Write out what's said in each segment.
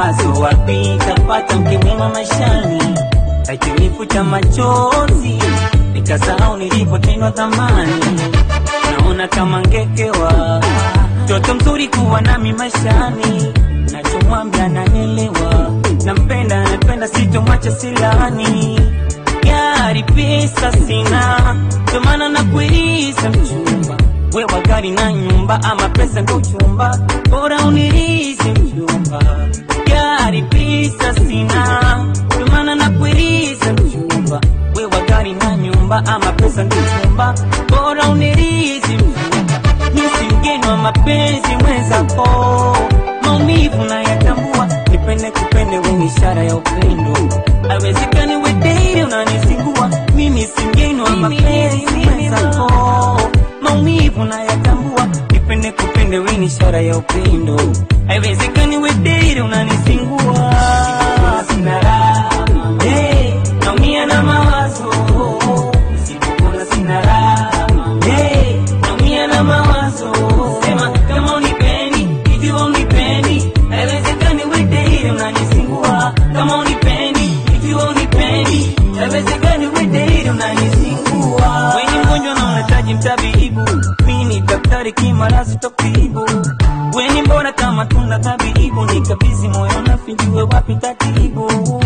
mawazo wapi tapata mke mwema maishani akinifuta machozi nikasahau nilipotendwa thamani naona kama ngekewa mtoto mzuri kuwa nami maishani nachomwambia nanielewa nampenda napenda sitomwacha silani gari pesa sina ndomana nakuiriza mchumba wewa gari na nyumba ama pesa ndo chumba bora unirizi mchumba gari pesa sina ndomana nakuiriza mchumba wewa gari na nyumba ama pesa ndo chumba bora unirizi mchumba misi mgeni wa mapenzi mwenzako maumivu na yatambua nipende kupende wenye ishara ya upendo awezekani wedeire unanizingua mimi si mgeni wa mapenzi mwenzako maumivu na yatambua nipende kupende wenye ishara ya upendo haiwezekani wedeire unanizingua sina raha hey, naumia na mawazo Nisipokula sina raha hey, naumia na mawazo sema kama unipendi hivi unipendi haiwezekani wedeire unanizingua kama unipendi hivi unipendi haiwezekani wedeire unanizingua weni mgonjwa na unahitaji mtabibu mimi ni daktari kimarazi tokibu weni mbona kama tuna tabibu nikabizi moyo nafinjue wapi tatibu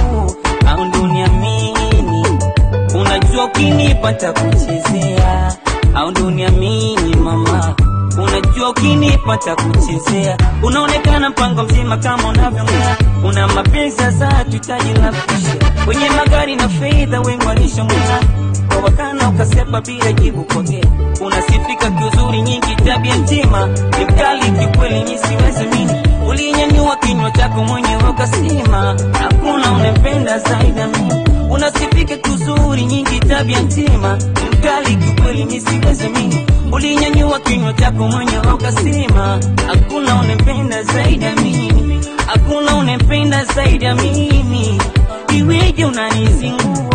au nduniamini unajua ukinipa takuchezea au nduniamini mama unajua ukinipa takuchezea unaonekana mpango mzima kama unavyongea una mapenzi sasa hatuhitaji la kushe wenye magari na fedha wengi walishongea kwa wakana ukasepa bila jibu pokea unasifika kiuzuri nyingi tabia njema ni mkali kikweli nisiweze mini ulinyanyua kinywa chako mwenyewe ukasema hakuna unempenda zaidi ya mimi unasifika kuzuri nyingi tabia njema ni mkali kikweli nisiweze mimi ulinyanyua kinywa chako mwenyewe ukasema hakuna unempenda zaidi ya mimi hakuna unempenda zaidi ya mimi iweje unanizingua